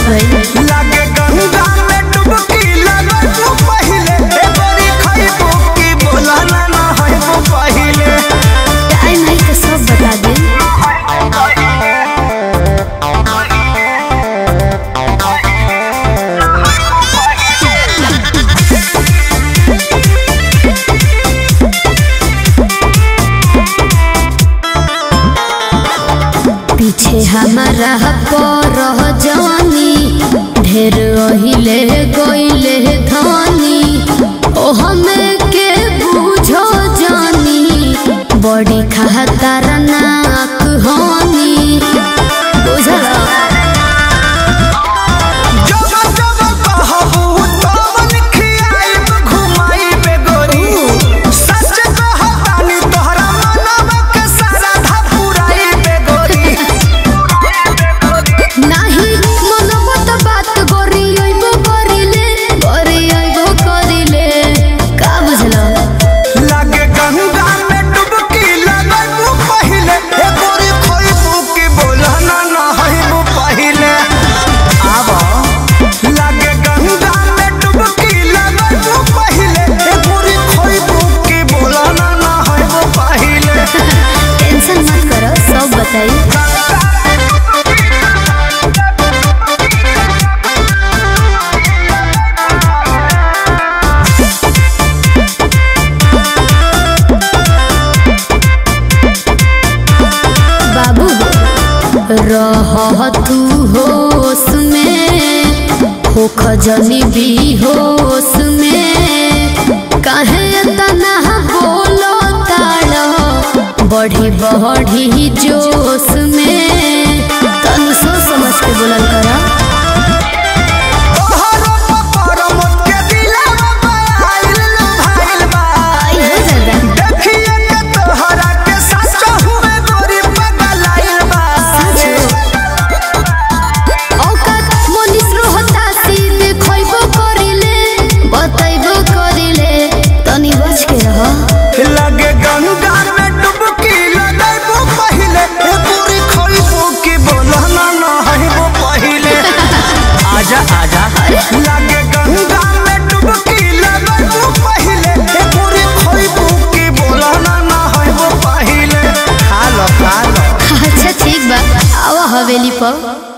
भाई लागे गंगा में डुबकी लगबू पहिले ए बड़ी खइबू की बोला ना ना हइबू पहिले टाइम है तो सब बता दे पीछे हमारा पर जवानी ढेर ओहिले गोइले धनी ओ हमें के बुझो जानी बड़ी खहतर नाक होनी बुझला जब जब कहबू तवन खियाइब घुमाइबे गोरी सच कहतानी तोहरा मनवा के सारा धा पुराइबे गोरी नाही मनोबत बात गोरी अइबो करिले गोरी अइबो करिले का बुझला लागे गंगा में डुबकी लगबू पहिले ए गोरी खइबू की बोला ना ना हइबू पहिले आवा लागे गंगा में डुबकी लगबू पहिले ए गोरी खइबू की बोला ना ना हइबू पहिले टेंशन मत करो सब बताई बाबू रह तू होश में हो खजनी भी होश में काहे तना बोलो ताड़ो बढ़ी बढ़ी जोश में तनु सोच समझ के बोलल करा तोहरो पपर मोट के दिलवा आइल भाइल बा आई हो दादा देखिए के तोहरा के सच हुए गोरी पगलाइल बा औकात मनीष रोहता सीधे खइबो करिले बतैबो करिले तनी बच के रह लगे गंगा में डुबकी लगैबू पहिले ए पूरी खइबू की बोला ना ना हइबू पहिले आजा आजा लगे गंगा में डुबकी लगैबू पहिले ए पूरी खइबू की बोला ना ना हइबू पहिले खा लो खा लो अच्छा ठीक बा आवा हवेली पर